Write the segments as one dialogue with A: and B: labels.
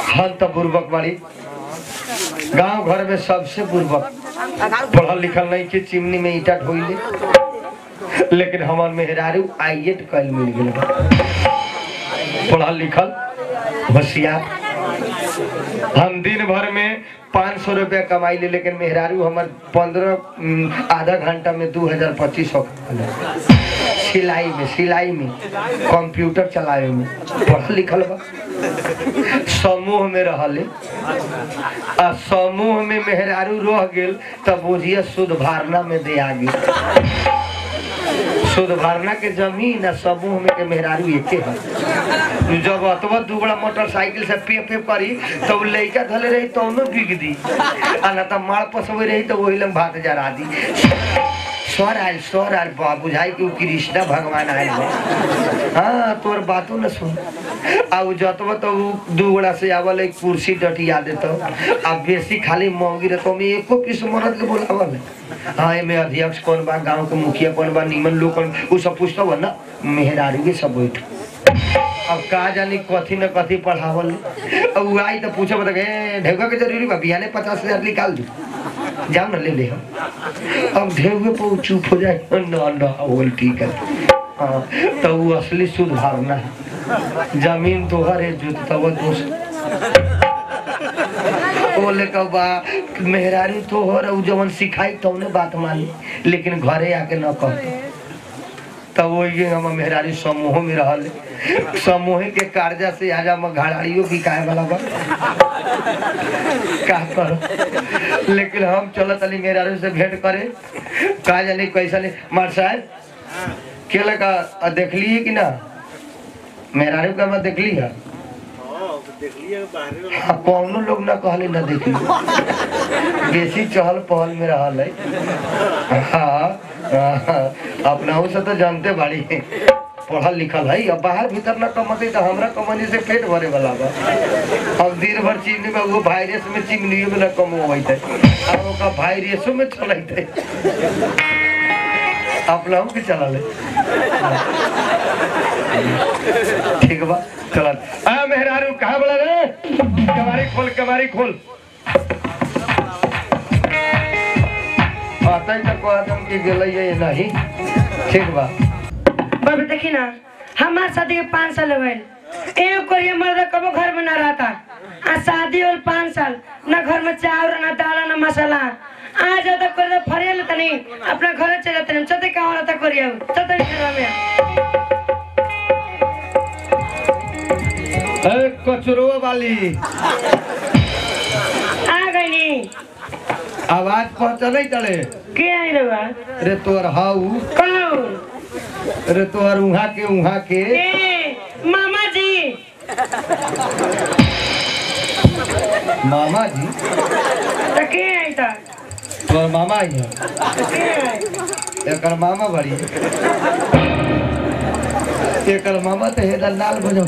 A: हम तो बुर्बक बाड़ी गांव घर में सबसे बुर्बक पढ़ल लिखल नहीं के चिमनी में ईटा ढोइले लेकिन हमार मेहरारू आईएट कल मिल गेल बा। पढ़ल लिखल होशियार हम दिन भर में पाँच सौ रुपया कमाई ले लेकिन मेहरारू हमार पंद्रह आधा घंटा में दू हजार पच्चीस सौ सिलाई में सिलाई में कंप्यूटर चलावे में पढ़ल लिखल बा समूह में रहले आ समूह में मेहरारू रह गेल तब बुझिए शुद्ध भारना में दे आ गेल शुद्ध भारना के जमीन आ समूह में के मेहरारू एके है जब अतवा दुगड़ा मोटरसाइकिल से पे पे करी तब लइका धले रही तो उन्हें बिग दी आ ना तो मार पसवे रही तो वही लंग भात जरा दी स्वर आयल स्वर आयल बा बुझाई कि उ कृष्णा भगवान आयल बा हाँ तोर बातों न सुन आ उ जतवा तो उ दू गोड़ा से आवल एक कुर्सी डटिया देतो आ बेसी खाली महंगी रहतो में एको पीस मरद के बोलावल है। हाँ एमे अध्यक्ष कौन बा गांव के मुखिया कौन बा निमन लोग कौन उ सब पूछतो बा ना मेहरारू के सब बैठ अब का जानी कथी न कथी पढ़ावल अब उ आई तो पूछे बता ए ढेउका के जरूरी बा बिहाने पचास हजार निकाल दू जाओ ना ले ले हम अब ढेउके पर उ चुप हो जाए ना ना बोल ठीक है हाँ तो वो असली शुद्ध धारणा है जमीन तोहर है जो तब दोस्त बोले कब बा मेहरारू तोहर है, उ जवन सिखाई तौने बात मानी लेकिन घरे आके न कहतो तब वही हम मेहरारी समूह में रहल समूह के कर्जा से आज हम घड़ाड़ियों बिकाए वाला बा का कर लेकिन हम चलत अली मेहरारू से भेंट करे का जानी कैसा नहीं मार साहब के लगा अ, देखली है कि ना मेहरारू का मैं देखली है हाँ, कौनो लोग ना कहले ना देखली बेसी चहल पहल में रहल है हाँ, हाँ, अपनाहू से तो जानते बाड़ी पढ़ल लिखल है अब बाहर भीतर ना कमते तो हमरा कमनी से पेट भरे वाला बा अब दिन भर चिमनी में वो वायरस में चिमनियों में ना कम होइत है अब ओका वायरसों में चलत है अपनाहू के चला ले ठीक बा चलत आ मेहरारू कहाँ बड़ा रे कमारी खोल कमारी खोल आता ही तक आदम की गेलै है नहीं ठीक बा
B: बाबू देखी ना हमार शादी के पाँच साल हो गए एगो कोरिया मर्द कबो घर में ना रहता आ शादी और पाँच साल ना घर में चावल ना दाल ना मसाला आ जाता कोरिया फरिया लेता नहीं अपना घर चले जाते नहीं चते कहाँ रहता कोरिया चते घर में
A: ए कचरो वाली
B: आ गई नी
A: आवाज पहुंचले तले
B: के आई रहुआ
A: रे तोर हाउ
B: कौन
A: रे तोर उहा के उहा के
B: ए मामा जी
A: मामा जी
B: तो के आई था
A: तोर मामा ही है
B: के आई
A: एकर मामा बड़ी एकर मामा तो हेदर लाल बजौ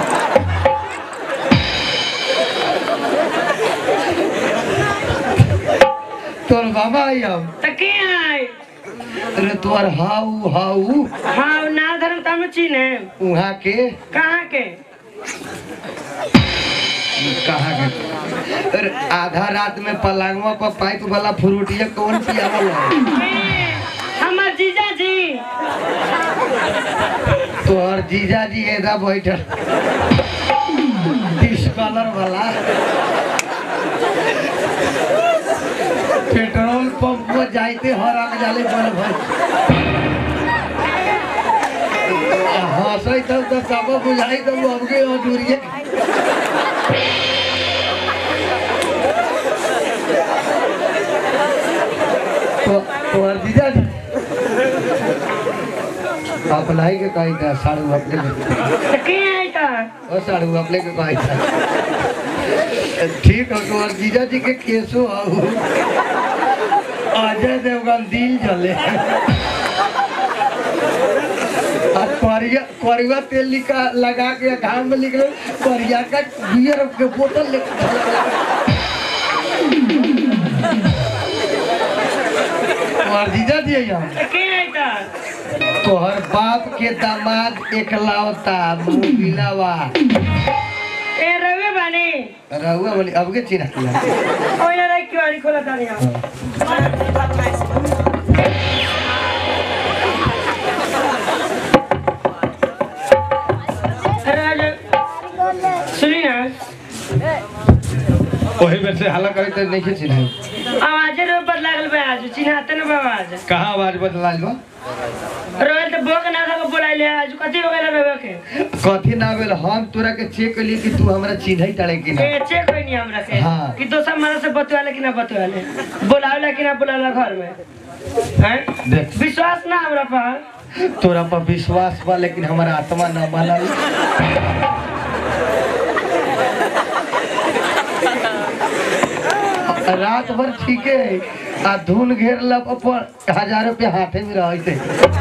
A: तोर मामा आई हम
B: तो के आई
A: रे तोर हाउ हाउ
B: हाँ ना धर्म तम चीने
A: उहा के
B: कहाँ के
A: कहा के अरे आधा रात में पलंगवा पर पाइप वाला फ्रूटिया कौन पियावल है
B: ए, हमार जीजा जी
A: तोहर जीजा जी एदा बैठल डिस्कलर वाला पेट्रोल पंप पर जाइते हर आग जाले बल भाई हंसै तब तो सब बुझाई तब अबके अधूरिए तो तोहर जीजा जी अपना ही के कही था साड़ू अपने के
B: तो के आई था
A: ओ साड़ू अपने के कही था ठीक हो तो और जीजा जी के केसो आऊ अजय देवगन दिल जले आ करिया करिया तेल लिखा लगा के घाम में लिख लो करिया का बियर के बोतल लेके और जीजा जी यहाँ
B: तो के आई था
A: तोहर बाप के दामाद एकलौता मुबिलावा
B: ए रवे बानी
A: रहुआ बोली अब के चिन्ह किया
B: ओइला रे किवाड़ी खोला तानी हम अरे आज सुनी ना
A: वही बेर से हल्ला करे तो नहीं चिन्ह
B: आवाजे रो बदला गल बे आज चिन्हाते न बाबा आज
A: कहाँ आवाज बदला बा
B: रोए तो बोक ना था बोलाइले आज कथी हो गेल रवे के
A: कथी ना भेल हम तोरा के चेक कली कि तू हमरा चिन्ह ताड़े कि ना
B: ए चेक होई नहीं हमरा के
A: हाँ।
B: कि दोसर मारा से बतवाले कि ना बतवाले बोलावला कि ना बोलावला घर में हैं
A: देख
B: विश्वास ना हमरा पर
A: तोरा पर विश्वास बा लेकिन हमारा आत्मा न मानल रात भर ठीके है आ धुन घेर लब पर हजार रुपया हाथे में रहते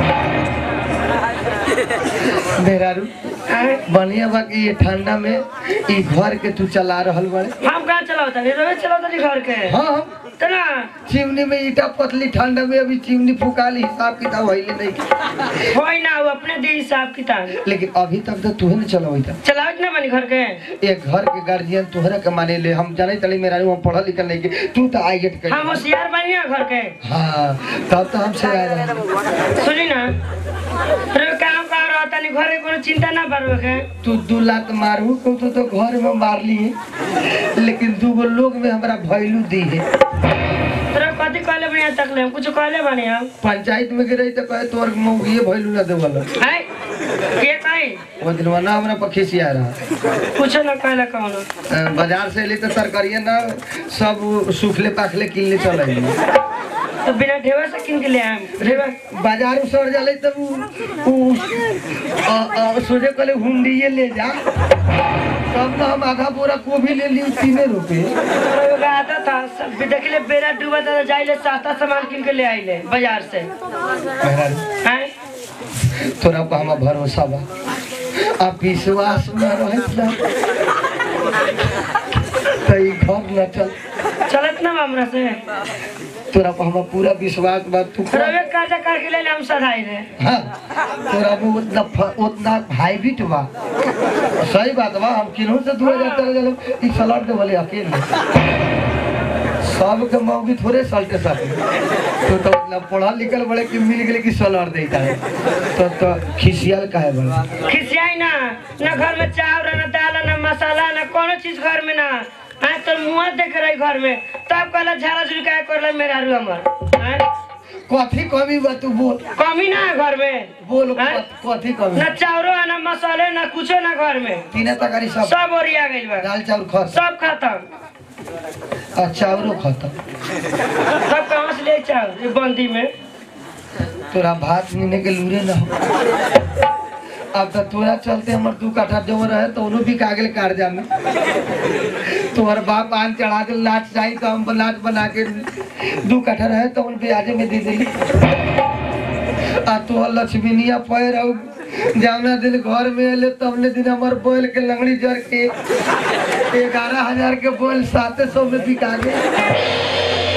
A: मेहरारू
B: हैं?
A: बढ़िया बा कि ये ठंडा में ई घर के तू चला रहल बड़े
B: हम कहाँ चलावता नहीं रोवे चलावता नहीं घर के
A: हाँ
B: तना
A: चिमनी में ईटा पतली ठंडा में अभी चिमनी फुकाली हिसाब किताब होइले नहीं
B: होई ना वो अपने दे हिसाब किताब
A: लेकिन अभी तक तो तू ही नहीं चलावता
B: चलावत ना बनी घर के
A: एक घर के गार्जियन तोहरा के माने ले हम जाने तली मेरा हम पढ़ल लिखल नहीं के तू तो आई गेट
B: हम
A: कर
B: होशियार बनी ना घर के
A: हाँ तब तो हमसे आ रहा
B: सुनी ना रे काम का रहता नहीं घर के कोनो चिंता ना बारवे के
A: तू दू लात मारू को तो, तो घर में मार लिए लेकिन दू गो लोग में हमरा वैल्यू दी है
B: तेरा कथी कहले बनी तक ले कुछ कहले बनी हम
A: पंचायत में गिरे तो कहे तोर मौगिए वैल्यू ना देवल
B: है के कहीं
A: वो दिन ना हमरा पर खिसिया रहा
B: कुछ ना कहले कौनो
A: अ, बाजार से ले तो तरकारिया ना सब सूखले पाखले किन ले चल
B: तो बिना ढेवा से किन के ले आए ढेवा
A: बाजार में सड़ जाले तब उ उ अ, अ, सोचे कहले हुंडिये ले जा तब तो हम आधा बोरा गोभी ले ली तीने रुपए
B: तो आता था सब देखले बेरा डूबा था जाइले सस्ता सामान किन के ले आइले बाजार से
A: मेहरारू,
B: हैं
A: तोरा पर हमार भरोसा बा आप विश्वास में रहे ना तो ई घर न चल
B: चलत ना हमरा से
A: तोरा पर हमार पूरा विश्वास बा तू कर।
B: रवे काजा काट के ले ले हम सधाई रे
A: हाँ तोरा में उतना फ- उतना हाईब्रिड बा सही बात बा हम किन्हू से दूर जाते रहे जलो ई सलाड दे बोले अकेले सब के मौगी थोड़े सलटे सब तो तो ना पढ़ा लिखल बड़े कि मिल गेले कि सलाड देता है तो तो खिसियल काहे बड़ा
B: खिसियाई ना ना घर में चावल ना दाल ना मसाला ना कोनो चीज घर में ना हाँ तो मुँह देख रही घर में तब कहला झाड़ा झुलका कर मेरा रू हमर हैं?
A: कथी कमी बा तू बोल
B: कमी ना है घर में
A: बोल
B: हैं?
A: कथी कमी
B: ना चावरो है ना मसाले ना कुछो ना घर में
A: तीन तकारी सब
B: सब ओरिया गइल बा
A: दाल चाउर खा
B: सब खत्म
A: आ चाउरो खत्म
B: सब कहाँ से ले चावल ये बंदी में
A: तोरा भात नीने के लूरे न हो अब तो तोरा चलते हमर दू कट्ठा जो रहे तो उन्हों भी कागल कर्जा में तोहर बाप आन चढ़ा के लाच चाहिए तो हम लाच बना के दू कट्ठा रहे तो उन ब्याजे में दे दिली आ तोहर लक्ष्मीनिया पैर और जावना दिन घर में अले तबने दिन हमर बोल के लंगड़ी जर के ग्यारह हजार के बोल साते सौ में बिका गए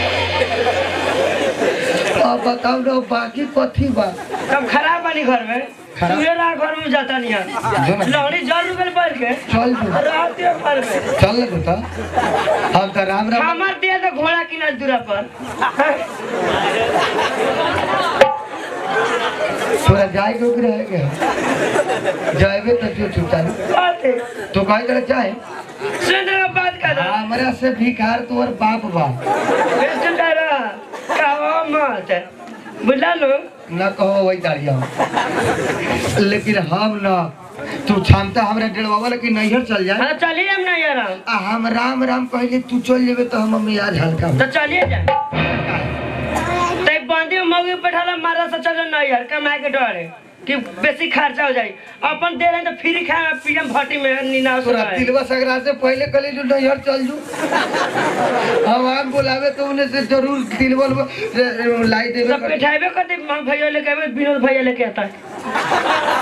A: अब बताओ ना बाकी कथी बा
B: कब खराब बनी घर में
A: खराब?
B: सुबेरा घर में जाता नहीं है
A: जो ना।
B: लहड़ी जर रुपये पड़ के
A: चल जो
B: रहती है घर में
A: चल ना तो हम तो राम राम
B: हमार दिया तो घोड़ा की ना दूरा पर
A: थोड़ा जाए के भी रहेगा जाएबे तो जो छुटा
B: बात है
A: तो कहे करे चाहे
B: सुन रहा बात कर रहा
A: हमरा से भिखार तोर बाप बा
B: सुन रहा कहो मत बुझला लो
A: न कहो वही दाड़िया लेकिन हम न तू क्षमता हमरा डेढ़वा लेकिन नैहर चल जाए
B: हाँ चलिए हम नहीं यार
A: आ हम राम राम कहले तू चल जेबे तो हम मियाज हल्का हो।
B: तो चलिए जाए तब बंदी में मौगी बैठाला मारा से चलो नहीं यार कमाए के डर है कि बेसी खर्चा हो जाए अपन दे रहे हैं तो फ्री खाए पीएम भट्टी में नीना
A: तोरा तिलवा सगरा से पहले कहले जो नैहर चल जू हम आप बुलावे तो उन्हें से जरूर तिलवा लाई देवे
B: सब बैठाबे कर दे हम भैया लेके आवे विनोद भैया लेके आता है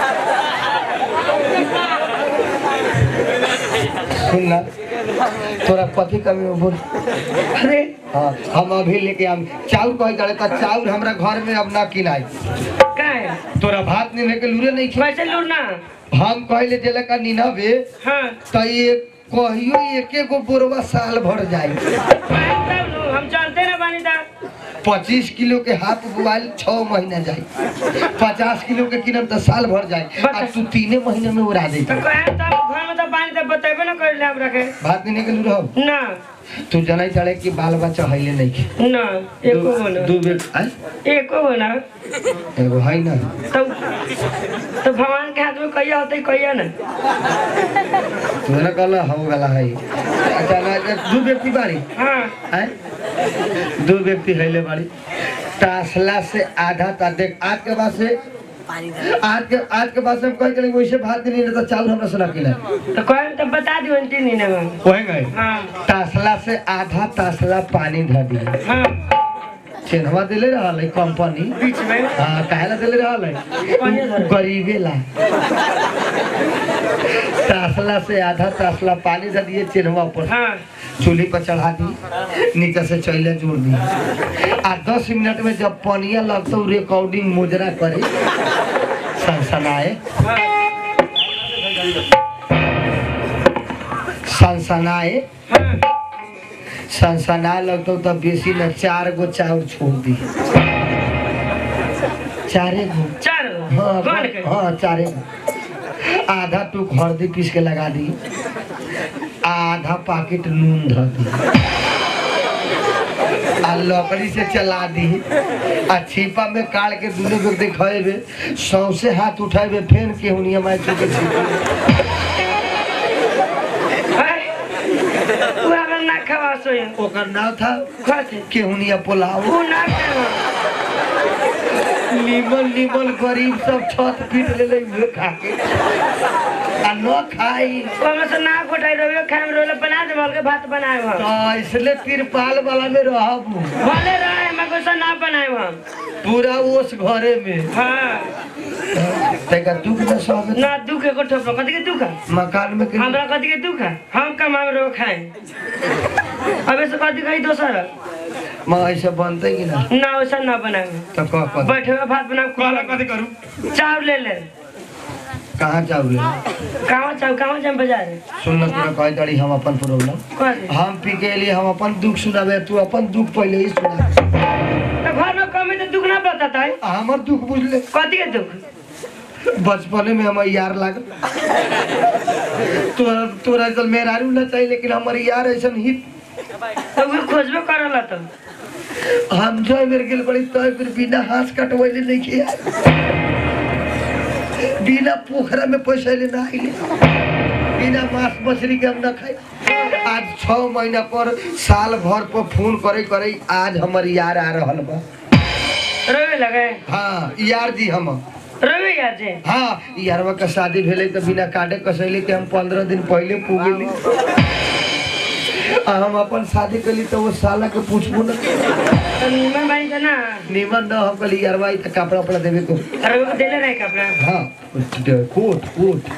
A: सुन ना तोरा कथी कमी हो बोल
B: अरे
A: हाँ हम अभी लेके आम चाउर कहे जाए तो चाउर हमरा घर में अब ना किनाई
B: का है
A: तोरा भात नहीं के लूरे नहीं खी
B: वैसे लूट ना
A: हम कहले जेला का नीनबे
B: हाँ
A: त ये कहियो एके गो बोरवा साल भर जाई
B: पाइन तब नु, हम चलते ना बानी ता
A: पच्चीस किलो के हाथ बुआल छह महीना जाई पचास किलो के किनम तो साल भर जाई आ तू तीने महीने में उड़ा दे
B: तो कहे तब घर में तो पानी तब बतेबे ना कर ले हमरा के
A: बात नहीं निकल रहो
B: ना
A: तू जनाई चढ़े कि बाल बच्चा हईले नहीं के
B: ना एको हो ना
A: दू बेर आय
B: एको हो ना
A: एगो है ना
B: तो तो भगवान के हाथ में कहिया होते कहिया ना
A: तू ना कहला हो गला है अच्छा ना दू व्यक्ति बारी
B: हाँ
A: आय दू व्यक्ति हईले बारी तासला से आधा ता देख आज के बाद से आज के आज के बाद से हम कह के वैसे भात नहीं रहता चावल हमरा से रखिला
B: तो कहे तो बता दियो तीन दिन में
A: वही गए
B: हाँ
A: तासला से आधा तासला पानी धर दिया
B: हाँ
A: चिन्हवा दिले रहल है कंपनी
B: बीच में
A: हाँ काहेला दिले रहल
B: कहिया
A: है
B: धरे?
A: गरीबे ला तासला से आधा तासला पानी धर दिए चिन्हवा पर
B: हाँ
A: चूल्ही पर चढ़ा दी नीचे से चैले जोड़ दी आ दस मिनट में जब पनिया लगता रिकॉर्डिंग मुजरा करे सनसनाए
B: हाँ
A: सनसनाए
B: हाँ
A: सनसनाए लगता तब बेसी न चार गो चाउर छोड़ दी चारे गो
B: चार
A: हाँ
B: कौन के
A: हाँ चारे गो आधा टूक हल्दी पीस के लगा दी आधा पैकेट नून धर दी आ लकड़ी से चला दी आ छिपा में काट के दुनू को दिखेबे सौसे हाथ उठेबे फेन के हुनिया माय चुके छिपा
B: हाय तू अगर ना खवा सोए
A: ओकर नाम था
B: खाते
A: केहुनिया पुलाव
B: तू ना खावा
A: नीमन नीमन गरीब सब छत पीट ले ले उहे खा के आ न खाई
B: ओमे से ना कोटाई रोवे खाए में रोले बना दे बोल के भात बनाए हम
A: तो इसलिए तिरपाल वाला में रहब
B: भले रहे मैं कुछ ना बनाए हम
A: पूरा ओस घरे में
B: हाँ
A: तैका दुख न सब
B: ना दुख के कोठो पर कथी के दुख है
A: मकान में के
B: हमरा कथी के दुख है हम कमाए रो खाए अबे से कथी कही दोसर
A: मां ऐसे बनते कि ना
B: ना वैसा ना बनाए
A: तो कह कह
B: बैठे हुए भात बना
A: कहला कथी करू
B: चाव ले ले
A: कहाँ चावल
B: कहाँ चाव कहाँ जाए बाजार
A: सुन न तोरा कह दड़ी हम अपन प्रॉब्लम
B: कथी
A: हम पी के लिए हम अपन दुख सुनाबे तू अपन दुख पहले ही सुना
B: तो घर में कमी तो दुख ना बताता है
A: आ, हमर दुख बुझले
B: कथी के दुख
A: बचपने में हमार यार लागल तोरा तोरा चल मेहरारू ना चाहिए लेकिन हमार यार ऐसा ही
B: तो वो खोजबे करला तो
A: हम जो बेर गेल बड़ी तो फिर बिना हाथ कटवैले नहीं किया बिना पोखरा में पैसा ले ना आइले बिना मांस मछली के हम ना खाई आज छह महीना पर साल भर पर फोन करे करे आज हमर यार आ रहल बा
B: रोवे लगे
A: हाँ यार जी हम
B: रोवे यार जे
A: हाँ यारवा का शादी भेले तो बिना काटे कसैले के हम पंद्रह दिन पहले पूगेली आ हम अपन शादी कली तो वो साला के पूछबो न
B: तो नीमन बानी था ना
A: निमन न हम कली यारवा ई त कपड़ा उपड़ा देवे को
B: रोवे को देले रहे कपड़ा
A: हाँ कोट कोट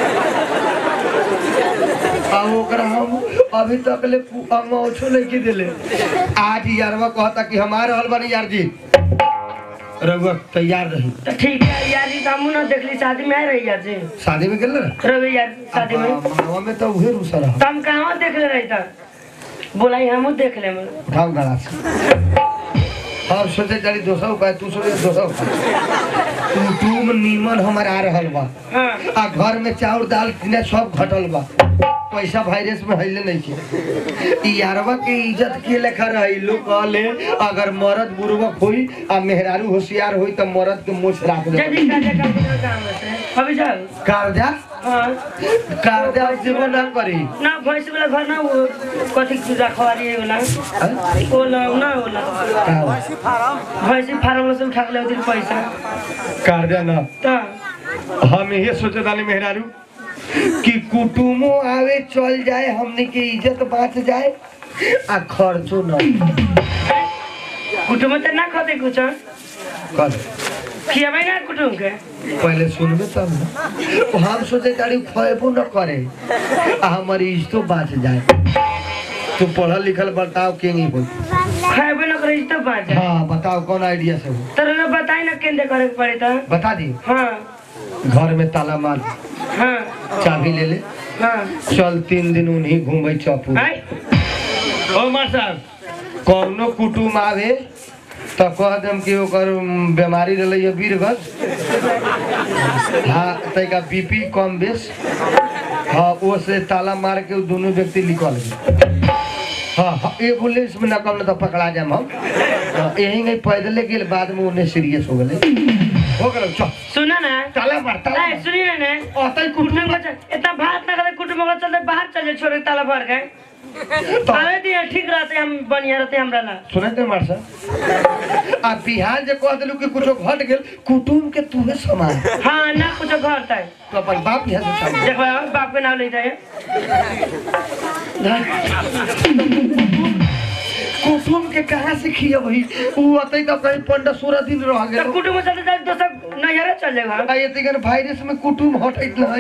A: आ ओकरा हम अभी तक ले पु- हम ओछो नहीं के देले आज यारवा कहता कि हम आ रहल बानी यार जी रघुआ तैयार रही
B: तो ठीक है यार जी तो हमू ना देखली शादी में आए रही यार जी
A: शादी में गेल ना
B: रोवे यार शादी में
A: मनवा में तो उहे रूसा रहा
B: तो हम कहाँ देख ले रही था बोलाई हमू देख ले मन
A: उठाओ गला से हम सोचे चली दोसर उपाय तू सोचे दोसर उपाय तू तुम नीमन हमार आ रहल बा
B: हाँ
A: आ घर में चाउर दाल किने सब घटल बा पैसा वायरस में हइले नहीं के ई यारवा के इज्जत के लेखा रही लोग कहले अगर मर्द बुर्बक होई आ मेहरारू होशियार होई त मर्द के मुछ राख दे
B: जल्दी का जगह का काम है अभी जाओ
A: कर्जा
B: हाँ
A: कर्जा जीवन ना करी
B: ना भैंस वाला घर ना वो कथी की रखवारी है वाला
A: हैं?
B: ओला ना ओला
A: का हो?
B: भैंस फार्म से उठा के ले उधर पैसा
A: कर्जा ना
B: तो
A: हम ये सोचे तानी मेहरारू कि कुटुमो आवे चल जाए हमने के इज्जत बाँच जाए आ खर्चो न
B: कुटुम तो ना खाते कुछ
A: कर
B: खियाबे ना कुटुम के
A: पहले सुनबे तब न हम सोचे तारी खएबो न करे आ हमारी इज्जतो बाँच जाए तू पढ़ल लिखल बताओ के नहीं हो
B: खाएबे ना करे तो बात है
A: हाँ बताओ कौन आइडिया से हो
B: तर ना बताई ना केंद्र करे के पड़े तो
A: बता दी
B: हाँ
A: घर में ताला मार
B: हाँ
A: चाबी ले ले
B: हाँ
A: चल तीन दिन उन्हीं घूमे चौपू
B: आई
A: ओ मार साहब कौनो कुटुम आवे तो कह देम कि ओकर उम, बीमारी रहले है वीरगत हाँ तैका बीपी कम बेस हाँ वो से ताला मार के उ दोनों व्यक्ति निकल गए हाँ हाँ एम्बुलेंस में न कम न तो पकड़ा जाम हम हाँ, यही नहीं पैदले गेल बाद में उन्हें सीरियस हो गए हो गए चल
B: सुना ना
A: ताला मार ताला
B: आई सुनिए ना
A: अतई
B: कुटुम्ब
A: कुटुम
B: को चल- इतना भात ना करे कुटुम्ब को चलते बाहर चल जाए छोड़ के ताला भर के आवे दिए ठीक रहते हम बढ़िया रहते हमरा ला
A: सुने थे मार साहब आ बिहार जे कह दिलू कि कुछो घट गेल कुटुम के तूहे समान
B: हाँ ना कुछ घर तक
A: तो अपन बाप यहाँ से सामने
B: देखो बाप के नाम ले जाए
A: कुटुम के कहाँ से खिया वही उ अतई तो कहीं पंद्रह सोलह दिन रह
B: तो
A: गेल
B: कुटुम्ब चलते जाए दोसर नजर चल जाएगा
A: आ ये तिगन वायरस में कुटुम हटैत नहीं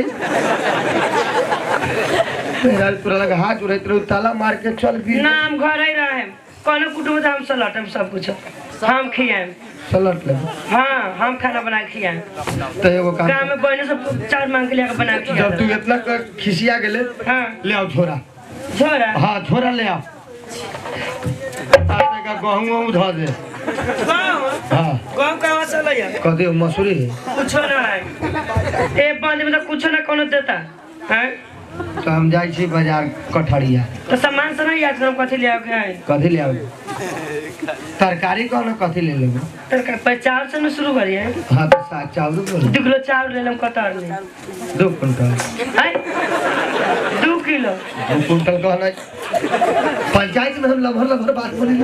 A: तेरा पूरा लगा हाथ उड़ैत रहो ताला मार के चल भी
B: ना हम घर ही रहे कोनो कुटुम्ब से हम सलटम सब कुछ हम खियाएम
A: सलट ले
B: हाँ हम खाना बना के खियाएम
A: तो एगो काम
B: गाँव में बहने सब चार मांग के लेकर बना के
A: जब तू
B: खिया
A: इतना क- खिसिया गेले
B: हाँ
A: ले आओ छोरा
B: छोरा
A: हाँ छोरा ले आओ आटे का गहूँ वहूँ धो दे
B: गाँव
A: हाँ
B: गाँव कहाँ से लैया
A: कदे मसूरी है
B: कुछो ना है ए बंद में तो कुछो ना कोनो देता हैं
A: तो हम जाइ छी बाजार कठरिया
B: तो सामान से नहीं याद करो कथी ले आओगे हैं
A: कथी ले आबे तरकारी कौन कथी ले लेबे
B: तर पचास से न शुरू करिए
A: हाँ तो साग चावल बोलो
B: दू किलो चावल ले लेम कतर ले
A: दो कुंटल
B: हैं दू किलो
A: दो कुंटल कहना पंचायत में हम लभर लभर बात बोली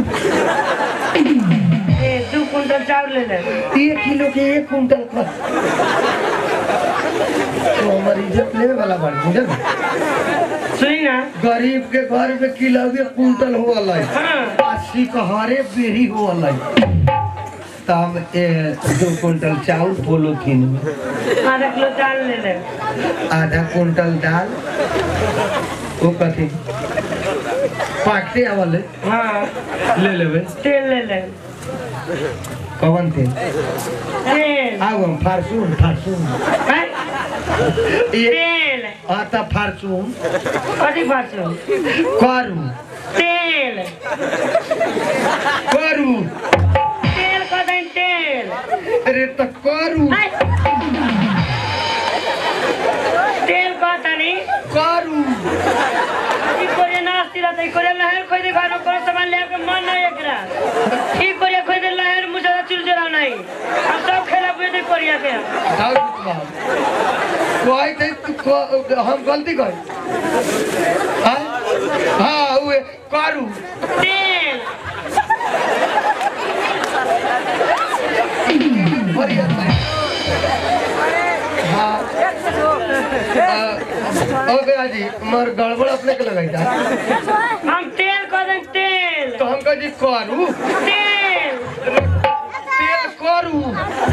B: ए दू कुंटल चावल ले ले
A: एक किलो के एक कुंटल का तो हमार इज्जत लेवे वाला बात बुझल
B: सुनी ना
A: गरीब के घर में किलो के कुंटल हो अलग
B: हाँ
A: अस्सी कहरे बेरी हो अलग तो हम ए, दो कुंटल चावल पोलोथीन में
B: आधा किलो चावल ले ले
A: आधा कुंटल दाल वो कथी पाकते आवले
B: हाँ
A: ले लेबे
B: तेल ले ले
A: कवन तेल
B: तेल
A: आगो फारचून फारचून
B: हैं
A: ये
B: तेल
A: आता फारचून
B: कथी फारसू
A: करू
B: तेल
A: करू
B: तेल कह दें तेल
A: अरे तो करू
B: हैं? तेल कह तनी
A: करू
B: ई कोरिया नास्ती रहता ई कोरिया लहर खोई दे घर में कोनो सामान ले के मन नहीं एकरा ई कोरिया खोई दे लहर मुझे चुरचुरा नहीं हम सब खेला बुझे दे कोरिया के
A: जाओ बाबू कोई ते तू को- हम गलती कर हाँ हाँ उहे करू
B: तेल
A: बढ़िया से। हाँ ओके जी मर गड़बड़ अपने के लगाई था
B: हम तेल कह दें तेल
A: तो हम कह जी करू
B: तेल
A: तेल करू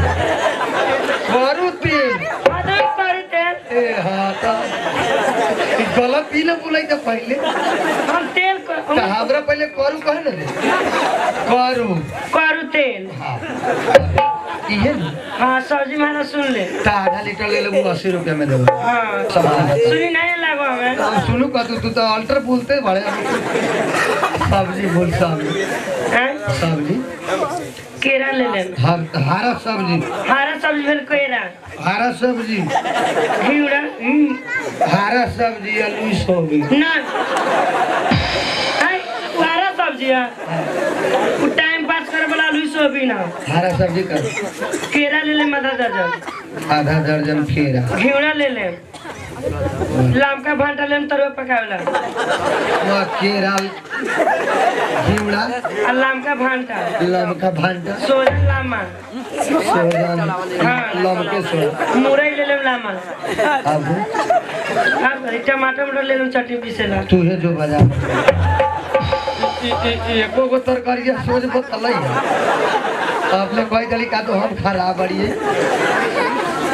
A: करू तेल
B: अदर करू तेल
A: ए हाँ तो ई गलत ही ना बोलाई था पहले
B: हम तेल क-
A: तो हमरा पहले करू कहे ना रे करू
B: करू तेल
A: हाँ इहे ना
B: हाँ सब्जी माना सुन ले
A: तो आधा लीटर ले लेबू अस्सी रुपया में देबो
B: हाँ
A: सामान
B: सुनी नहीं लागो हमें
A: हम सुनू का तू तू तो अल्टर बोलते बड़े सब्जी बोल सब्जी
B: हैं?
A: सब्जी
B: केरा ले ले
A: हर हरा सब्जी
B: हरा सब्जी भेल केरा
A: हरा सब्जी
B: घिउरा हम्म,
A: हरा सब्जी आलू सोबी
B: ना हैं? वो हरा सब्जी है वो टाइम पास करे वाला आलू सोबी ना
A: हरा सब्जी कर
B: केरा ले ले आधा दर्जन
A: आधा दर्जन खीरा
B: घिउरा ले ले लमका भांटा ले तरुआ पकावेला
A: वहाँ केरा घिवड़ा
B: आ लमका भांटा
A: लमका भांटा
B: सोजन लामा
A: सोजन लमके सोजन
B: मुरई ले ले लामा
A: अब
B: हाँ सर टमाटर मटर ले ले चटनी पीसेला
A: तू है जो बजा एको गो तरकारी सोच बतल आपने कही दली का तो हम खराब बड़िए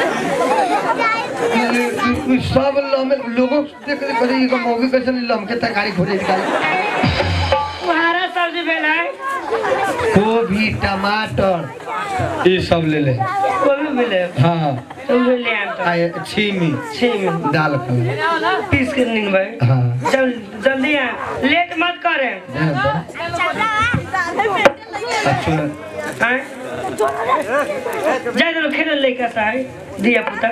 A: सब लमे लोगों देख देख करे ये मौगी कैसे लमके तरकारी खोजे निकाल
B: वो हरा सब्जी भेला है
A: गोभी टमाटर ये सब ले ले
B: वो भी भी ले
A: हाँ
B: तो उहे ले आम तो
A: आए छीमी
B: छीमी
A: दाल का
B: पीस के नीन भाई
A: हाँ
B: चल जल्दी आ लेट मत करे
A: दे दो। अच्छा
B: हैं जाए तो खेल लेकर सा है दिया पुता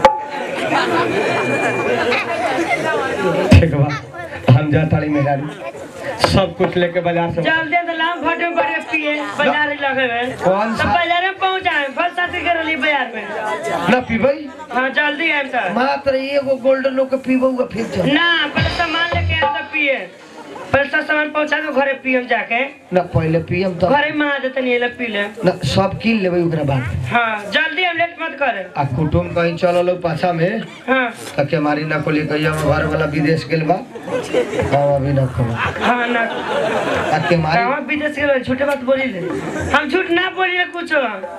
A: ठीक बा हम जा ताली मेहरारू सब कुछ लेके बाजार से
B: जल्दी तो लाम फटे बड़े पिए बाजार ही लगे में
A: कौन
B: तो
A: सा?
B: बाजार में पहुंचाए फल साथी के रली बाजार में
A: ना पीबई
B: हाँ जल्दी आए सर
A: मात्र एगो गोल्डन लोग के पीबऊगा फिर चल
B: ना पहले सामान लेके आए तब पिए पहले सब सामान पहुंचा दो घरे पियम जाके
A: ना पहले पियम तो
B: घरे में आ देते नहीं ले पी ले
A: ना सब किन लेबै ओकरा बाद
B: हाँ जल्दी हम लेट मत करे
A: आ कुटुम कहीं चलल पाछा में
B: हाँ
A: त के मारी ना कोली कहिया घर वाला विदेश गेल बा हम अभी ना कहब
B: हाँ ना
A: आ के मारी
B: कहाँ विदेश के लोग झूठे बात बोली ले हम झूठ ना बोलिए कुछ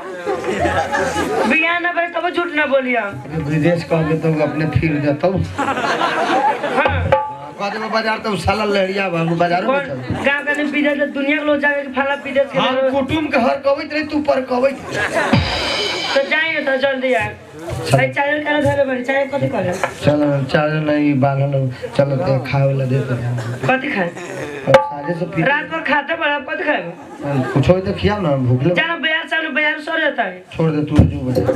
B: बिया ना भाई तब झूठ ना बोलिए
A: विदेश कहबे तो अपने फिर जतौ
B: हाँ
A: कह देबो बाजार तो साला लहरिया बा बाजारो में
B: कौन
A: चल
B: गाँव का नहीं विदेश दुनिया के लोग जाके फला विदेश के
A: हम
B: लोग
A: कुटुम के हर कहबैत रही तू पर कहबैत
B: तो जाइए तो जल्दी आए भाई चाय का धरे बड़ी चाय कथी करे
A: चल चार नहीं बांधल चल ते खाए वाला दे दे
B: कथी खाए
A: अब साझे से फिर
B: रात भर खाते बड़ा कथी खाए
A: कुछ होई तो खियाओ ना भूख लग
B: जाना बाजार से आने बाजार सो जाता है
A: छोड़ दे तू जो बजे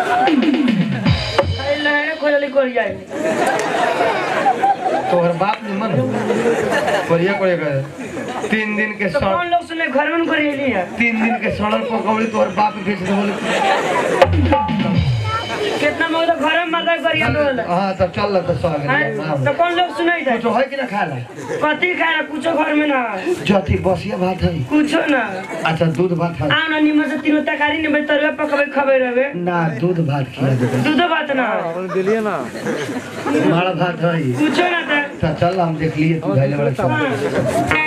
B: अरे लहरे खोजली कोल जाए
A: तोहर बाप निमन करिया करे करे तीन दिन के
B: तो
A: सड़
B: कौन लोग सुने घर में करेली है
A: तीन दिन के सड़ल पकौड़ी तोहर बाप बेच दे बोले
B: कितना मौत घर में मदद करिए लोग
A: हाँ तब चल तो सौ
B: हाँ, तो कौन लोग सुनाई था
A: कुछ है कि ना खाला
B: कथी खाए कुछो घर में ना
A: जथी बसिया भात है
B: कुछो ना
A: अच्छा दूध भात है
B: आओ ना निमन से तीनों तरकारी निमन तरुआ पकबे खबे रहे
A: ना दूध भात खिला दे
B: दूधो बात ना
A: माड़ा भात है
B: कुछो ना था
A: तो चल हम देख लिए तू भाई बड़े सब
B: हाँ।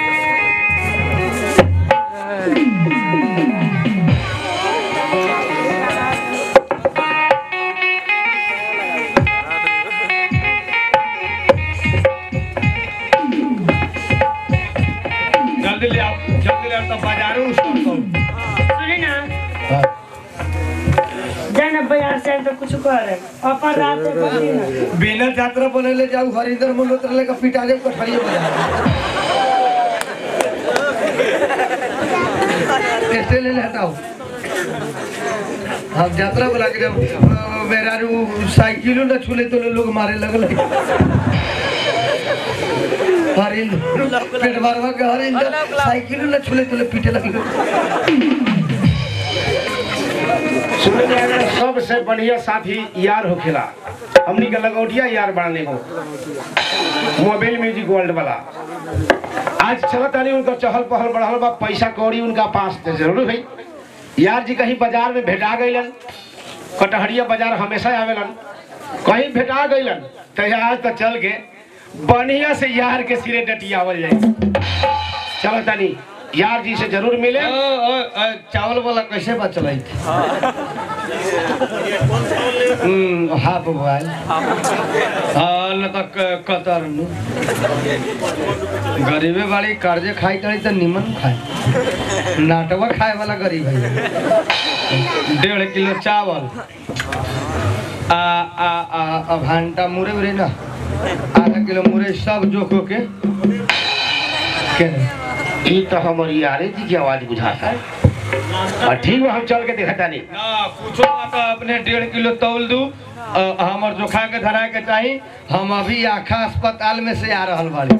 A: जल्दी ले आओ जल्दी ले आओ तब बाजारों उसको
B: सुनी ना जाए ना बाजार से आए तो कुछ करे अपन रात में कथी ना
A: बिना यात्रा बनेले जाऊ हरिंदर मल्होत्रा लेकर पिटा दे कठड़िए बजा कैसे ले लेता हूँ हम यात्रा बोला के जब अ, मेरा रू साइकिलो न छूले तो लोग मारे लगल हरिंदर पेट भरवा के हरिंदर साइकिलो न छूले तो लोग पीटे लगल
C: सुने में आया सबसे बढ़िया साथी यार होखेला हमनी के लगौटिया यार बनाने को मोबाइल म्यूजिक वर्ल्ड वाला आज चलत तानी उनका चहल पहल बढ़ल बा पैसा कौड़ी उनका पास तो जरूर है यार जी कहीं बाजार में भेटा गईलन कटहरिया बाजार हमेशा आवेलन कहीं भेटा गईलन तो आज तो चल के बढ़िया से यार के सिरे डटियावल जाए चलो तानी यार जी से जरूर मिले
A: चावल वाला कैसे बचल हाफ बोआल हाँ न तो क- कतर नु गरीबे वाली कर्जे खाई तड़ी तो निमन खाए नाटवा खाए वाला गरीब है डेढ़ किलो चावल आ आ आ आ भांटा मुरे उरे ना आधा किलो मुरे सब जोखो के के
C: ई तो हमारी यारे जी की आवाज बुझाता है और ठीक बा हम चल के देखता नहीं
A: ना कुछो ना तो अपने डेढ़ किलो तौल दू अ, हमर जोखा के धराए के चाही हम अभी आखा अस्पताल में से आ रहल बाड़ी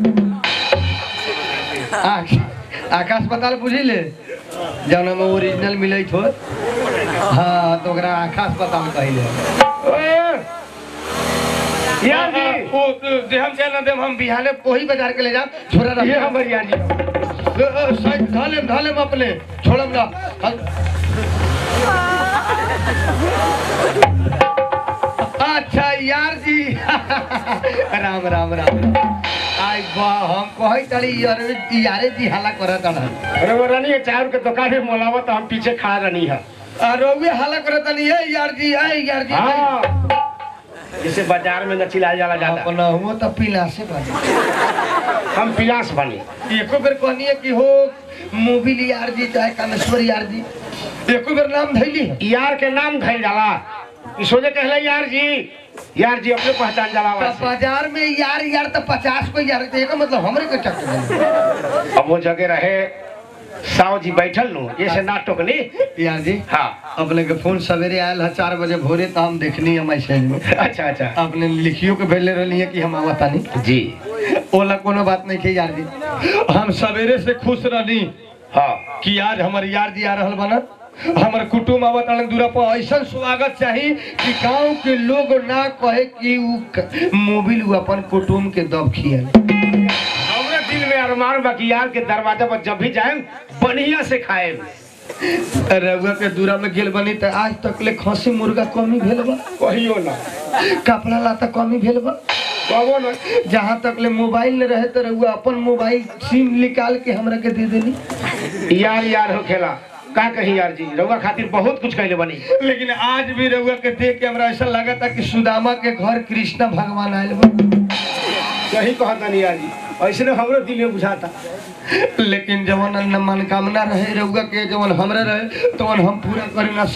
A: आख- आखा अस्पताल बुझी ले जौन में ओरिजिनल मिले हो हाँ तो ओकरा आखा अस्पताल कहले
C: यार जी
A: ओ जे हम चल ना देम हम बिहाने वही बाजार के ले जाम छोरा रख
C: ये हमारी यार जी
A: साइड ढालेम ढालेम अपने छोड़म ना हम- अच्छा यार जी राम राम राम आई बा हम कहै तड़ी यार यारे जी हाला करत अड़ा
C: अरे वो रानी है चाय के दुकान में मोलावा तो हम पीछे खा रही है
A: रोवे हाला करत तनी है यार जी है यार जी
C: हाँ जिसे बाजार में न चिल्लाया जाला ज्यादा
A: अपना हुआ तो पीला से बाजी
C: हम पिलास बनी
A: एको बेर कहनी है कि हो मोबिल यार जी चाहे कामेश्वर यार जी एको बेर नाम धैली है
C: यार के नाम धइल जाला ई सोचे कहला यार जी यार जी अपने पहचान जाला
A: तो
C: वैसे।
A: बाजार में यार यार तो पचास को यार तो एका मतलब हमरे के चक्कर
C: अब वो जगह रहे साव जी बैठल नु ऐसे ना टोकनी
A: यार जी
C: हाँ
A: अपने के फोन सवेरे आयल है चार बजे भोरे तो हम देखनी है मैसेज में
C: अच्छा अच्छा
A: आपने लिखियो के भेजले रहनी है कि हम आवतानी
C: जी
A: ओला कोनो बात नहीं के यार जी हम सवेरे से खुश रहनी
C: हाँ
A: कि आज हमर यार जी आ रहल बना हमर कुटुम आवत आने दूरा पर ऐसा स्वागत चाही कि गांव के लोग ना कहे कि उ क- मोबिल उ अपन कुटुम के दब खियल
C: हमरे दिल में अरमान बा कि यार के दरवाजा पर जब भी जाए बढ़िया से खाए
A: रउआ के दूरा में गेल बनी त आज तक ले खसी मुर्गा कमी भेल बा
C: कहियो ना
A: कपड़ा लाता कमी भेल बा
C: कहो ना
A: जहाँ तक ले मोबाइल न रहे तो रउआ अपन मोबाइल सिम निकाल के हमरा के दे देनी
C: यार यार हो खेला का कही यार जी रउआ खातिर बहुत कुछ कहले बनी
A: लेकिन आज भी रउआ के देख के हमरा ऐसा लगा था कि सुदामा के घर कृष्ण भगवान आयल बा
C: सही कहता नहीं यार जी ऐसे हमरो दिल में बुझाता
A: लेकिन जवन न मनकामना रहे रउआ के जवन हमरा रहे तवन हम पूरा कर ना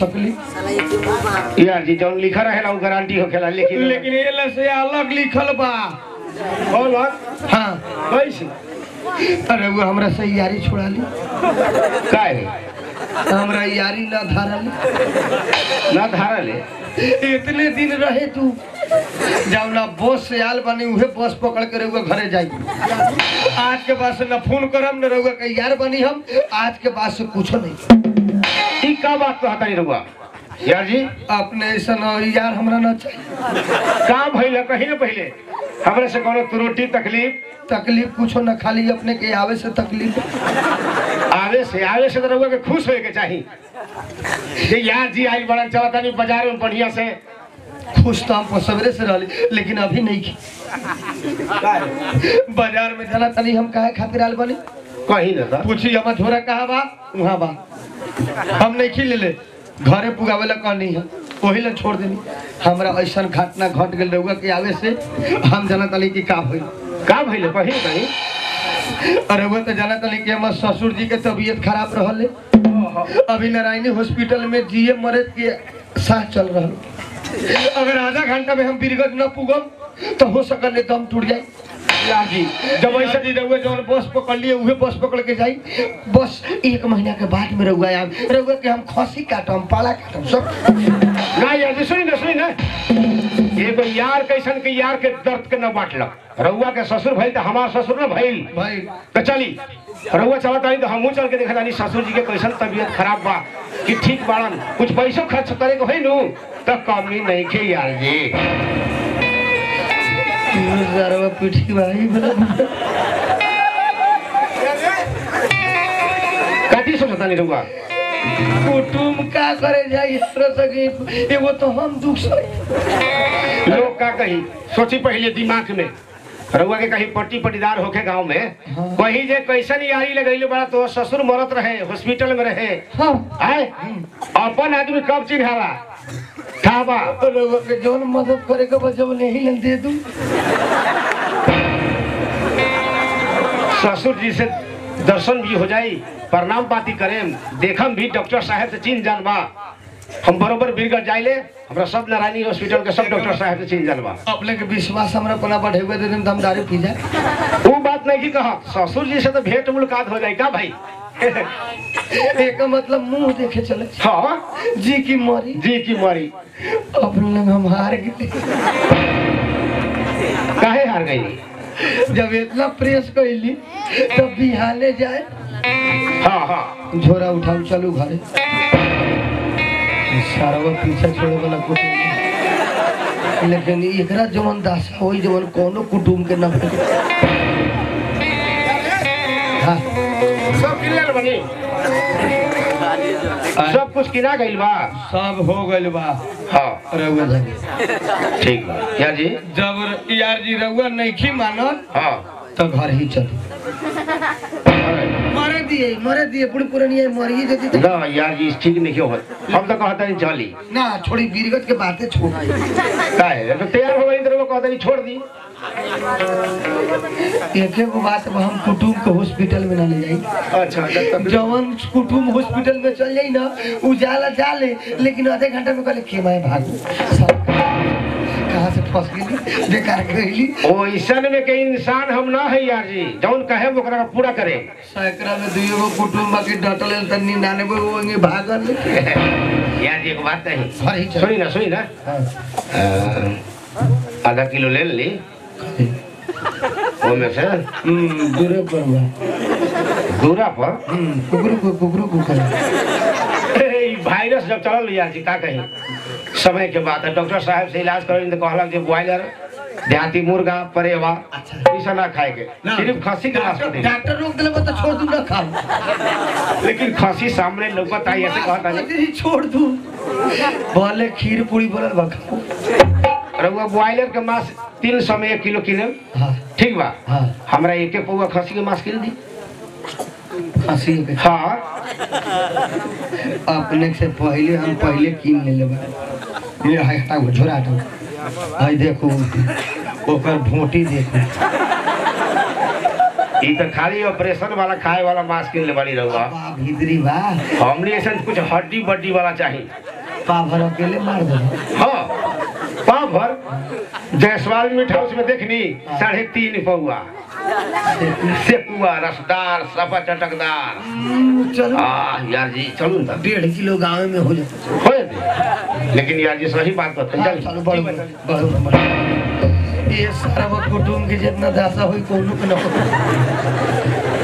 A: सकली
C: यार जी जौन लिखा रहेला वो गारंटी हो खेला लेकिन
A: लेकिन एला से अलग लिखल बा
C: बोल
A: हाँ
C: कैसे
A: रउआ हमरा से यारी छोड़ा ली
C: काय
A: हमरा यारी ना धारल
C: ना धारा ले
A: इतने दिन रहे तू जब ना बस से आल बनी उहे बस पकड़ के रहुआ घरे जाई आज के बाद से न फोन करम न रहुआ के यार बनी हम आज के बाद से कुछो नहीं
C: ई का बात कहता नहीं रउआ यार जी
A: अपने ऐसा न यार हमरा न चाहिए
C: का भइल है कहीं ना पहले हमरे से कोनो त्रुटि तकलीफ
A: तकलीफ कुछो न खाली अपने के आवे से तकलीफ
C: आवे से आवे से तो रउआ के खुश होए के चाही जे यार जी आई बड़ा चलता नहीं बाजार में बढ़िया से
A: खुश तो हम सवेरे से रहली लेकिन अभी नहीं की बाजार में जाना तनी हम काहे खातिर आल बनी
C: कहीं ना था
A: पूछी हमार झोरा कहाँ बा वहाँ बा हम नहीं खी ले ले घरे पुगावे ला कहनी है वही ला छोड़ देनी हमरा ऐसा घटना घट गेल रहुआ के आवे से हम जाना तली कि का भइल
C: का भइल है? कहीं कहीं
A: अरे वो तो जाना तली कि हमार ससुर जी के तबीयत खराब रहले अभी नारायणी हॉस्पिटल में जीए मरे के साथ चल रहा अगर आधा घंटा में हम बीरगंज न पुगम तो हो सकल दम टूट जाए
C: यार जी
A: जब ऐसा जी रहुआ जौन बस पकड़ लिए उहे बस पकड़ के जाई बस एक महीना के बाद में रहुआ आम रहुआ के हम खसी काटम पाला काटम सब
C: ना यार जी सुनी ना सुनी ना एगो यार कैसन के यार के दर्द के न बांटलक रउआ के ससुर भइल तो हमार ससुर न भइल
A: भाई
C: तो चली रउआ चलत आई तो हमहू चल के देखा जानी ससुर जी के कैसन तबीयत खराब बा कि ठीक बाड़न कुछ पैसो खर्च करे के होई नु तो कमी नहीं खे यार जी
A: जरवा पीठी भाई
C: कथी सोचता नहीं रउआ
A: कुटुम का करे जाई हमरा सके एगो तो हम दुख सही
C: लोग का कही सोची पहले दिमाग में रउआ के कहीं पट्टी पटीदार होके गांव में कहीं जे कैसन यारी लगैले बड़ा तो ससुर मरत रहे हॉस्पिटल में रहे
A: हाँ
C: आए अपन आदमी कब चिन्हावा खाबा
A: रहुआ के जौन मदद करे के बजब नहीं लन दे दूं
C: ससुर जी से दर्शन भी हो जाई प्रणाम पाती करेम देखम भी डॉक्टर साहब से चिन्ह जानबा हम बरोबर बीरगढ़ जाइले हमरा सब नारायणी हॉस्पिटल के सब डॉक्टर साहब से चिन्ह जानबा
A: अपने के विश्वास हमरा पना बढ़ेवे दे देम तो हम दारू पी जाए
C: वो बात नहीं की कहा ससुर जी से तो भेंट मुलाकात हो जाए का भाई
A: एक मतलब मुंह देखे चले
C: हाँ
A: जी की मरी
C: जी की मरी
A: अपने लग हम हार गए
C: काहे हार गई
A: जब इतना प्रेस कैली तब बिहाने जाए
C: हाँ हाँ
A: झोरा उठाऊ चलू घरे सारवा पीछा छोड़े वाला कुटुम नहीं। लेकिन एकरा जवन दासा होई जवन कोनो कुटुम के न होई हाँ
C: सब किनल बनी सब कुछ किना गइल बा
A: सब हो गइल बा
C: हाँ
A: रउआ जाने
C: ठीक बा यार जी
A: जब यार जी रउआ नहीं मानल
C: हाँ
A: तो घर ही चल मरे दिए मरे दिए बुढ़ पुरानी मरिए जती तो
C: ना यार जी ठीक नहीं क्यों होत हम तो कहता नहीं चली
A: ना छोड़ी बीरगत के बातें छोड़
C: काहे तो तैयार हो गई तो वो कहता नहीं छोड़ दी
A: एक एगो बात अब हम कुटुम के हॉस्पिटल में ना ले जाई
C: अच्छा जब तक
A: जवन कुटुम हॉस्पिटल में चल जाई ना उ जाला जाले लेकिन आधे घंटे में कहले के मैं भागू कहाँ से फंस गई बेकार गईली
C: ओ ऐसन में के इंसान हम ना है यार जी जौन कहे ओकरा का पूरा करे
A: सैकड़ा में दुइयो गो कुटुम बाकी डटल त निन्यानवे वो वहीं भागल
C: यार जी एक बात नहीं
A: सही चल
C: सुनी ना सुनी ना
A: हाँ।
C: अ, आधा किलो ले ली वो में से
A: हम्म, दूरे पर बा
C: दूरा पर
A: हम्म, कुकरू को कुकरू को कर
C: ई वायरस जब चलल यार जी का कही समय के बात है डॉक्टर साहब से इलाज करें तो कहलक जे बॉयलर देहाती मुर्गा परेवा
A: अच्छा।
C: ई सब ना खाए के सिर्फ खस्सी के मांस
A: डॉक्टर
C: दे
A: डॉक्टर रोक दिले तो छोड़ दूं ना खाओ
C: लेकिन खस्सी सामने लौकत आई ऐसे कहता नहीं
A: लेकिन छोड़ दूं भले खीर पूरी बनल बा खाओ
C: रहुआ बॉयलर के मांस तीन सौ में एक किलो किने
A: हाँ
C: ठीक बा
A: हाँ
C: हमरा एक एक पौवा खस्सी के मांस किन दी
A: खसी के
C: हाँ
A: अपने से पहले हम पहले कीन ले लेबा ये हाय हटाओ झोरा हटाओ हाय देखो ओकर भोटी देखो
C: ई तो खाली ऑपरेशन वाला खाए वाला मांस किन ले बाड़ी रहुआ
A: बा भीतरी बा
C: हमने ऐसा कुछ हड्डी बड्डी वाला चाहिए
A: पा भर अकेले मार दो
C: हाँ पाव भर जयसवाल मीट हाउस में देखनी साढ़े तीन पौआ सेकुआ रसदार सफा चटकदार
A: चलो
C: आ यार जी चलू ना
A: डेढ़ किलो गाँव में हो जाता
C: हो जाते लेकिन यार जी सही बात बता
A: हाँ,
C: चल
A: चलो बढ़ो बढ़ो बढ़ो ये सारा वो कुटुम के जितना दासा हुई कोनो के न हो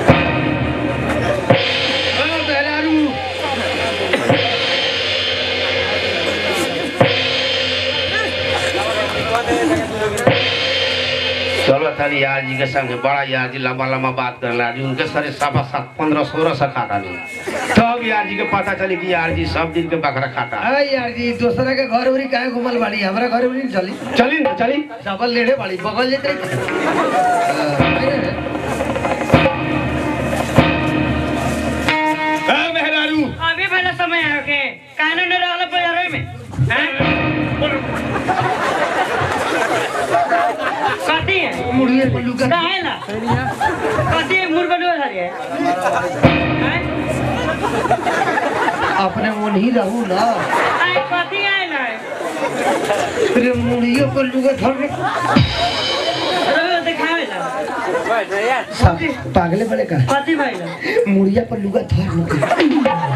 C: चलो थारी यार जी के संग बड़ा यार जी लंबा लंबा बात कर ला जी उनके सारे सफा सात पंद्रह सोलह सौ खाता नहीं तब यार जी के पता चली कि यार जी सब दिन के बकरा खाता
A: अरे यार जी दूसरा के घर उरी काहे घुमल बाड़ी हमरा घर उरी नहीं चली
C: चली ना चली
A: डबल लेढ़े बाड़ी बगल जेते
C: मेहरारू
B: अभी पहले समय है के कानून न रहल बाजारे में हैं? कथी है
A: मुड़िए पल्लू का
B: काहे ला कथी है मुर्गा डो धरी है हैं?
A: अपने मन ही रहू ना
B: आए कथी आए ला
A: अरे मुड़िए पल्लू का धर
B: रोज दिखावे ला
A: सब पागले बड़े का
B: कथी भाई ला
A: मुड़िया पल्लू का धर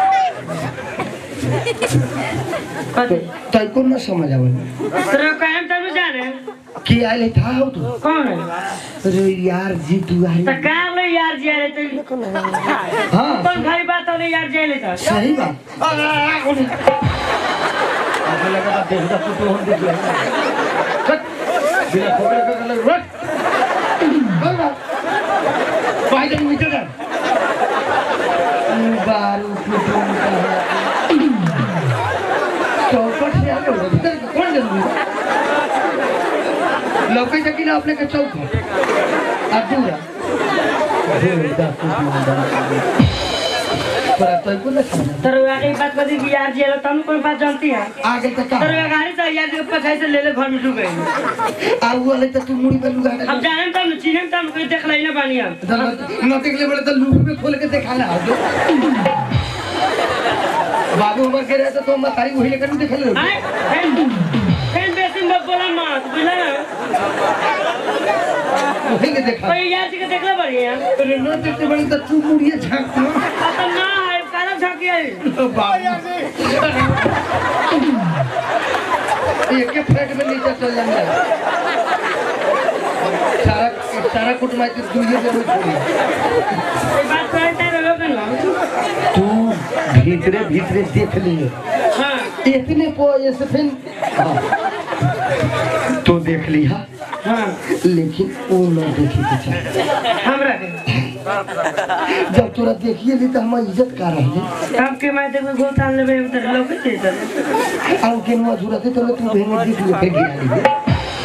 B: कथी
A: तय को न समझ आवल
B: तेरे काम तनु जाने
A: की आइले था हो तू
B: कौन है
A: अरे यार जी तू
B: तो
A: आई
B: का ले यार जी अरे तो
A: हाँ
B: कौन भाई बात होले यार जी ले तो
A: सही बात आपको लगा था देखदा तू तो हम देख ले कट बिना खोपड़े का कलर रट बोल बा भाई जन मीटर कर बारू कुटुम का चौपट से आगे हो भीतर के कौन जरूरी लौके जकी ना अपने के चौक अधूरा अधूरा पर तो को ना समझ
B: तेरे आगे बात बदी कि यार जी ले तुम कौन बात जानती है
A: आगे तक का
B: तेरे गाड़ी से यार जी पछाई से ले ले घर में डूब गई
A: आउ वाले तो तू मुड़ी पे लुगा
B: अब जाने तब चिन्ह तब कोई देख लेना बानी हम
A: न देखले बड़े तो लूप में खोल के देखा ना दो बाबू हमर के रहे तो तुम तारी वही लेकर देख ले
B: आए फैन फैन बेसिन मत बोला मत बुझला
A: वही के देखा
B: कोई यार जी के देख ले बढ़िया
A: अरे न देखते बड़े तो तू मुड़िए झांक ना
B: अब तो ना है काला झाकी है
A: एक के फ्लैट में नीचे चल जाएंगे सारा सारा कुटुंब के दुनिया में छोड़ी
B: ये बात करते रहो कि ना
A: तू भीतरे भीतरे देख लिए
B: हां
A: इतने पो ऐसे फिर हाँ। तो देख लिया
B: हां
A: लेकिन वो न देखे के चाहिए
B: हमरा के
A: जब तोरा देखिए ली तो हम इज्जत का रही
B: अब के मैं देखो गोतान लेबे उधर लोग के चल
A: आउ के नुआ जुरते तो तू भेंगे देख ले फिर गिरा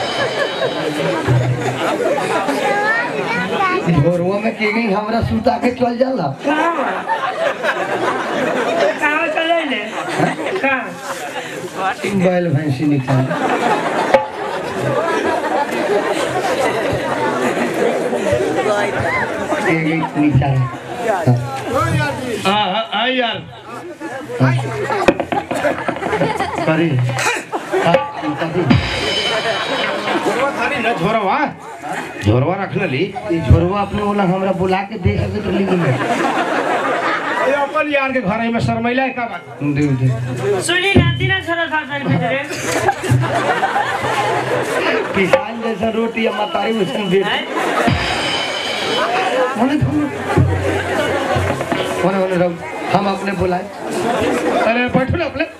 A: ली भोरवा में के गई हमरा सुता के चल जाला
B: कहां कहां चले ले कहां
A: बैल भैंसी निकाल एक एक नीचा हाँ।
C: हाँ हाँ हाँ यार
A: करी हाँ, करी।
C: झोरवा थारी न झोरवा झोरवा रख ली
A: ई झोरवा अपने वाला हमरा बुला के दे सके तो लिख ले
C: ये अपन यार के घर में शर्मैला है का बात
A: दे दे
B: सुनी ना तीन छोरा था साल भीतर
A: किसान जैसा रोटी या मतारी वैसन दे होने दो होने होने रहो हम अपने बुलाए
C: अरे बैठो ना अपने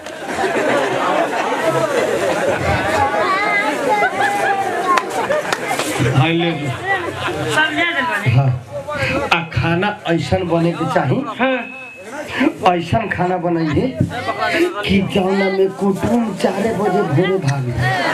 C: हाँ ले जो
B: सब ले दे बने
A: हाँ आ खाना ऐसन बने के चाही
B: हां
A: ऐसन खाना बनाइए कि जौना में कुटुम चारे बजे भोरे भागे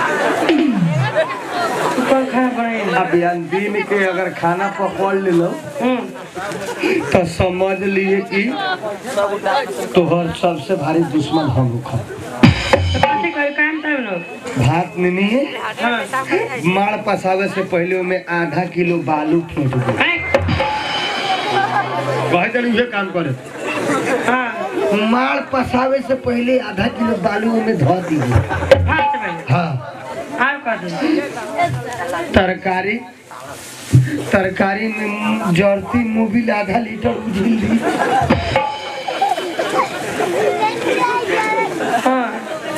B: कौन खाना बनाए
A: अब यार दिन के अगर खाना पकड़ ले लो
B: हम्म
A: तो समझ लिए कि तोहर सबसे भारी दुश्मन हम खा
B: तो कथी कोई काम था लोग
A: भात में नहीं है
B: हां
A: माड़ पसावे से पहले में आधा किलो बालू फेंक दो
C: कहे चल उहे काम करे
B: हां
A: माड़ पसावे से पहले आधा किलो बालू में धो दीजिए
B: हाथ में
A: हाँ
B: आप कर दे
A: तरकारी तरकारी में जर्ती मोबिल आधा लीटर उझिल दी
B: हां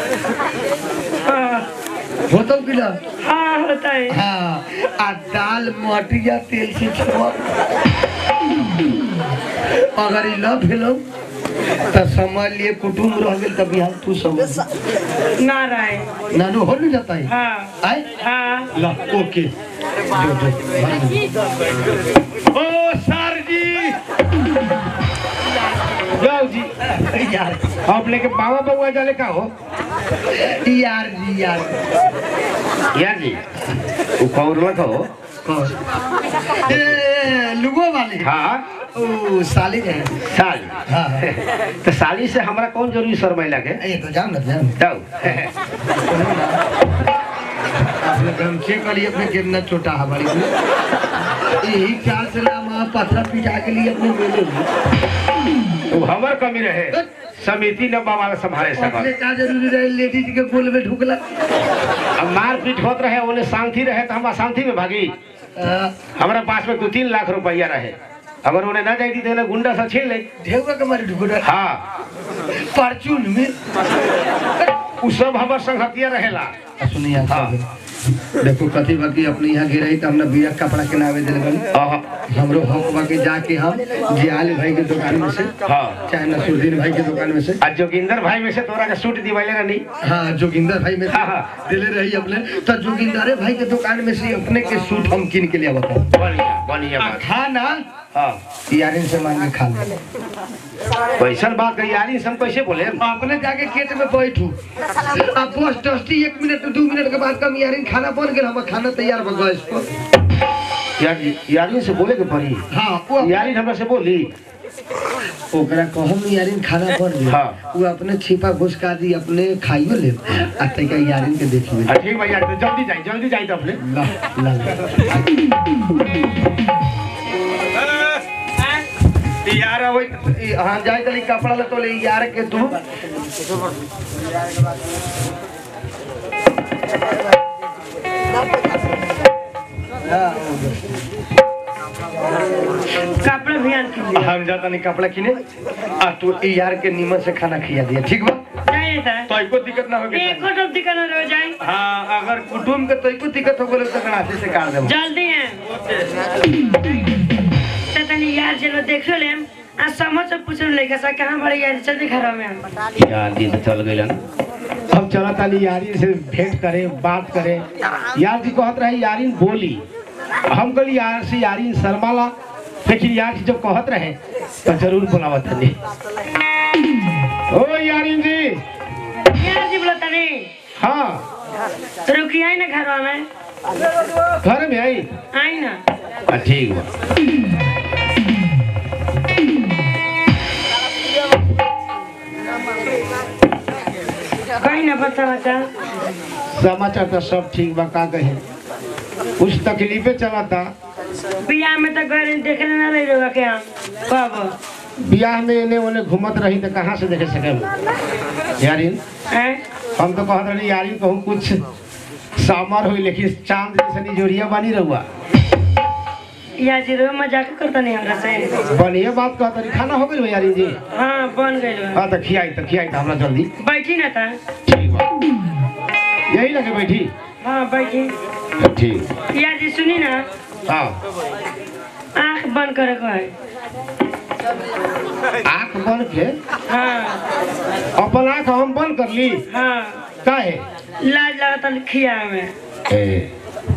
B: हां
A: होतो कि ना
B: हाँ होता है
A: हाँ आ दाल मटिया तेल से छोड़ अगर ई न भेलो तो समझ लिए कुटुम रह गेल तब यहाँ तू समझ
B: ना रहे
A: नानू हो नहीं जाता है
B: हाँ
A: आए
B: हाँ
A: ला ओके जो जो
C: ओ सर जी जाओ जी
A: यार
C: आप लेके बाबा बउआ जाले का हो
A: यार जी यार
C: यार जी वो कौन लगा हो
A: कौन? ए, लुगो वाले
C: हाँ
A: ओ साली है
C: साली
A: हाँ
C: तो साली से हमरा कौन जरूरी शर्मैला के
A: ये तो जान ना जान
C: जाओ
A: आपने गमछे करी अपने कितना छोटा हमारी यही चार से नाम आप पत्थर पिटा के लिए अपने मेले में
C: तो हमर कमी रहे समिति न बाबा संभाले
A: अपने
C: सकल
A: का जरूरी रहे लेडीज के गोल में ढुकला
C: अब मार पीट होत रहे ओने शांति रहे तो हम अशांति में भागी
A: आ,
C: हमारा पास में दो तीन लाख रुपया रहे अगर उन्हें ना जाती तो उन्हें गुंडा से छीन ले
A: ढेउआ के मारे ढुकला
C: हाँ
A: परचून में
C: उ सब हमार संगतिया रहेला
A: सुनिए
C: हाँ।
A: देखो कथी बाकी अपने यहाँ गिरई तो हमने बिया कपड़ा के नावे दिल बनी
C: आहा,
A: हमरो हक बाकी जाके हम जियाल भाई के दुकान में से
C: हाँ
A: चाहे नसरुद्दीन भाई के दुकान में से
C: आज जोगिंदर भाई में से तोरा का सूट दिवाले रहनी
A: हाँ जोगिंदर भाई में से
C: हाँ, हाँ।
A: दिले रही अपने तो जोगिंदर भाई के दुकान में से अपने के सूट हम किन के लिए बताओ
C: बढ़िया बढ़िया बात
A: खाना
C: हाँ
A: यारिन से मांग के खा ले
C: कैसन बात कही यारी हम कैसे बोले
A: अपने जाके खेत में बैठू अब बस दस्ती एक मिनट दू मिनट के बाद कम यारिन खाना बन गया हम खाना तैयार बन गया इसको
C: यार यारी से बोले के पड़ी
A: हाँ वो
C: यारी हमरा से बोली
A: ओकरा कहम यारिन खाना बन गया
C: हाँ।
A: वो अपने छिपा घुसका दी अपने खाइयो ले आ तैका यारिन के देखिए
C: हाँ, ठीक भाई यार तो जल्दी जाए जल्दी जाए तो अपने
A: ला ला यार अब हाँ जाए तली कपड़ा ले तो ले यार के तू
B: कपड़े भी आन के लिए
A: हम जाता नहीं कपड़ा किने आ तू ई यार के नीमन से खाना खिया दिया ठीक बा
B: जाइए सर
A: तो एको दिक्कत ना होगी
B: एक फोटो दिखाना रह जाए
A: हाँ अगर कुटुम के तो एको दिक्कत हो गए तो गणासे से काट देबो
B: जल्दी है तो तनी यार चलो देख लो लेम आ समझ से पूछ लो लेके सा कहां बड़े यार जल्दी घर में आ।
C: यार दिन तो चल गई हम चला ताली यारी से भेंट करे बात करे यार जी कहत रहे यारिन बोली हम कहली यार से यारिन शर्माला लेकिन यार जी जब कहत रहे तो जरूर बुलावत तनी ओ यारिन जी
B: यार जी बोला तनी
C: हाँ
B: रुकी आई ना घर में
C: घर में आई
B: आई ना
C: हाँ, ठीक बा
B: कहीं ना बता बच्चा
C: समाचार तो सब ठीक बा का कहे कुछ तकलीफे चलता
B: बियाह में तो गए देखले ना रही रहुआ के हम कब
C: बियाह में एने ओने घूमत रही तो कहाँ से देखे सके यारिन
B: हैं
C: हम तो कहत रही यारिन कहूँ कुछ सामर हुई लेकिन चांद जैसे जोड़िया बनी रहुआ
B: या जी रो मजाक करता नहीं हमरा से
C: बढ़िया बात कहत रही खाना हो गई यारिन जी
B: हाँ बन गइल बा
C: हाँ तो खियाई तो खियाई तो हमरा जल्दी
B: बैठी ना था
C: ठीक बा यही लगे बैठी
B: हाँ बैठी
C: ठीक
B: या जी सुनी ना
C: हाँ
B: आँख बंद करे को है
C: आँख बंद के
B: हाँ
C: अपन आँख हम बंद कर ली
B: हाँ
C: काहे
B: लाज लगता खिया में
C: ए,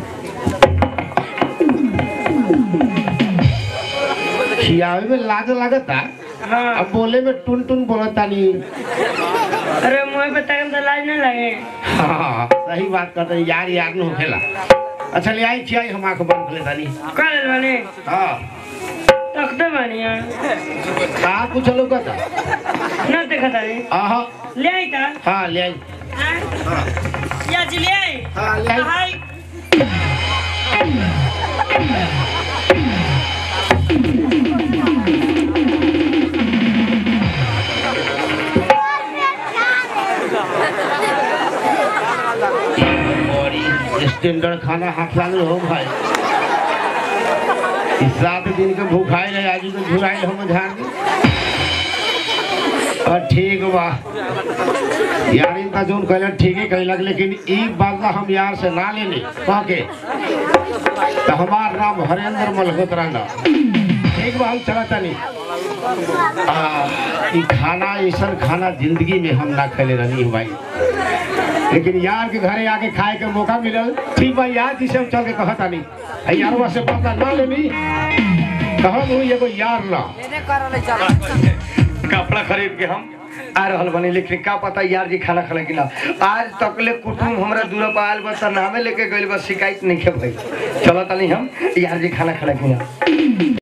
C: खियावे में लाज लगता
B: हाँ
C: अब बोले में टुन टुन बोलता नहीं
B: अरे मुँह पे तक तो लाज ना लगे
C: हाँ सही बात करते हैं, यार यार न होखेला अच्छा ले आई खियाई हम आँख बंद कर लेता नहीं
B: कर बने
C: हाँ
B: तखते बढ़िया
C: का कुछ लोग था
B: ना देखा था रे
C: आहा
B: ले आई था
C: हाँ ले आई
B: हाँ? या जी ले आई
C: हाँ ले आई
B: हाय
C: बड़ी स्टैंडर्ड खाना हाथ लागल हो भाई इस सात दिन के भूखाए रहे आज के झुराइल हम झाड़ दी और ठीक बा यार इनका जोन कहलन ठीक ही कहलक लेकिन ई बात हम यार से ना लेनी कह के तो हमार नाम हरेंद्र मल्होत्रा ना ठीक बा हम चला तनी आ, ई खाना ऐसा खाना जिंदगी में हम ना खेले रहनी भाई लेकिन यार के घरे आके खाए के मौका मिलल ठीक बा यार जी से हम चल के कहता नहीं यारवा से पता ना लेनी कहब हूँ एगो यार ना
A: कपड़ा खरीद के हम आ रहल बनी लेकिन का पता यार जी खाना खा कि ना आज तकले कुटुम हमरा दूर पर आयल बा त नामे लेके गइल बा शिकायत नहीं के भाई चलो तनी हम यार जी खाना खा कि ना